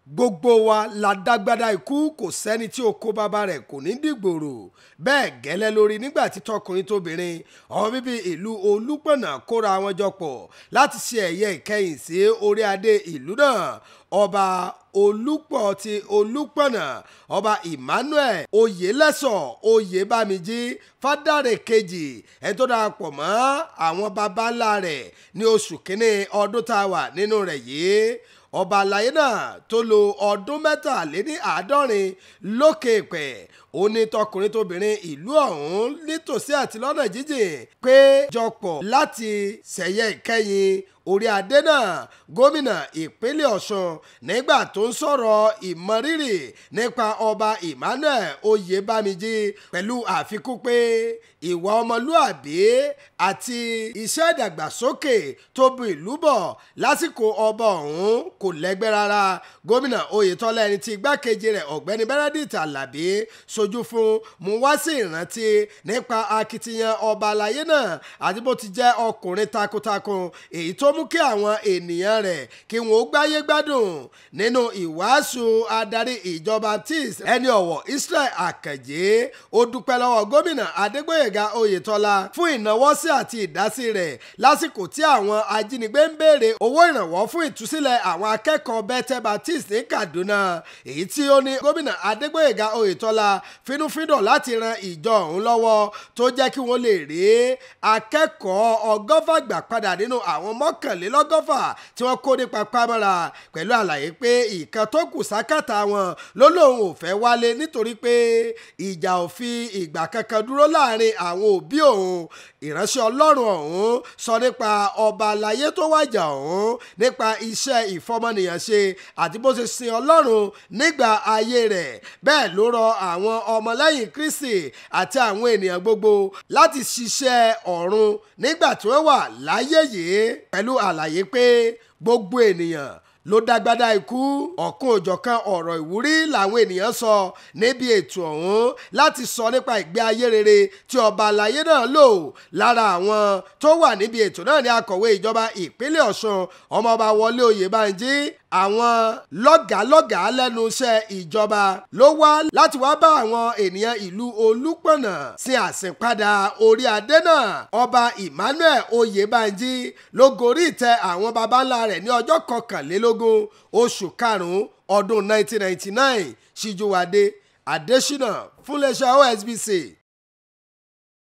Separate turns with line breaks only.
gbogbo wa la dágbádá ikú kò sẹ́ni tí ó kó bàbá rẹ̀ kò ní dìgbòrò bẹ́ẹ̀ gẹ́lẹ́ lórí nígbà tí tọkùnrin tóbìnrin ọmọ bíbí ìlú olúpọ̀nà kóra wọn jọ pọ̀ láti ṣe ẹ̀yẹ ìkẹyìn sí orí adé ìlú náà ọba olùpọ̀ ti olùpọ̀nà ọba emmanuel oyelẹ́sọ̀ oyèbámijí fádàrẹ kejì ẹni tó darapọ̀ mọ́ àwọn baba ńlá rẹ̀ ní oṣù kínní ọdún tá a wà nínú rẹ̀ yìí ọba àlàyé náà tó lo ọdún mẹ́tàléní àádọ́rin lókè pẹ̀ ó ní tọkùnrin tóbìnrin ìlú ọ̀hún nítòsí àti lọ́nà jíjìn pé jọpọ̀ láti ṣẹ̀yẹ ìkẹyìn orí adé náà gómìnà ìpínlẹ̀ ọ̀ṣun nígbà tó ń sọ̀rọ̀ ìmọrírì nípa ọba emmanuel oyèbámijí pẹ̀lú àfikún pé ìwà ọmọlúàbí àti iṣẹ́ ìdàgbàsókè tó bu ìlú bọ̀ lásìkò ọba ọ̀hún kò lẹ́gbẹ́ rárá gómìnà oyetola ẹni tí igbákejì rẹ̀ ọ̀gbẹ́ni benedict alabi sojú fún mú wá sí ìrántí nípa akitiyan ọba àlàyé náà àti bó ti jẹ́ ọkùnrin takuntakun èyí tó mú kí àwọn ènìyàn rẹ̀ kí wọ́n ó gbáyé gbádùn nínú ìwàásù adarí ìjọ baptist ẹni ọ̀wọ̀ israel akànjé ó dúpẹ́ lọ́wọ́ gómìnà adégbòyèga oyetola fún ìnáwọ́sí àti ìdásí rẹ̀ lásìkò tí àwọn ajínigbé ń béèrè owó ìrànwọ́ fún ìtúsílẹ̀ àwọn akẹ́kọ̀ọ́ bethel baptist ní kaduna èyí tí ó ní gómìnà adégbòyèga oyetola fínúfíndọ̀ láti ran ìjọ ọ̀hún lọ́wọ́ tó jẹ́ kí wọ́n lè rí akẹ́kọ̀ọ́ ọgọ́fà gbà padà nínú àwọn mọ́kànlélọ́gọ́fà tí wọ́n kó nípa pamọ́ra pẹ̀lú àlàyé pé ìkan tó kù sákàtà wọn ló lóun ò fẹ́ wálé nítorí pé ìjà ò fi ìgbà kankan dúró láàrin àwọn òbí òun ìránṣẹ́ ọlọ́run ọ̀hún sọ nípa ọba àlàyé tó wájà ọ̀hún nípa iṣẹ́ ìfọmọnìyàn ṣe àti bó ṣe sin ọlọ́run nígbà ayé rẹ̀ bẹ́ẹ̀ ló rọ àwọn ọmọlẹ́yìn kristi àti àwọn ènìyàn gbogbo láti ṣiṣẹ́ ọ̀run nígbà tí wọ́n wà láyé yìí pẹ̀lú àlàyé pé gbogbo ènìyàn ló dágbádá ikú ọ̀kan òjọ̀kan ọ̀rọ̀ ìwúrí làwọn ènìyàn sọ níbi ètò ọ̀hún láti sọ nípa ìgbé ayé rere tí ọba àlàyé náà lò lára àwọn tó wà níbi ètò náà ní akọ̀wé ìjọba ìpínlẹ̀ ọ̀ṣun ọmọọba wọlé oyèbánjí àwọn lọ́gàálọ́gàá lẹ́nu iṣẹ́ ìjọba ló wá láti wá bá àwọn ènìyàn ìlú olúpọ̀nà sí àsìnpadà orí adé náà ọba emmanuel oyèbánjí ló gorí ìtẹ́ àwọn baba ńlá rẹ̀ ní ọjọ́ kọkànlélógún oṣù karùn-ún ọdún 1999 síjúwadé adésínà fúnléṣẹ́ osbc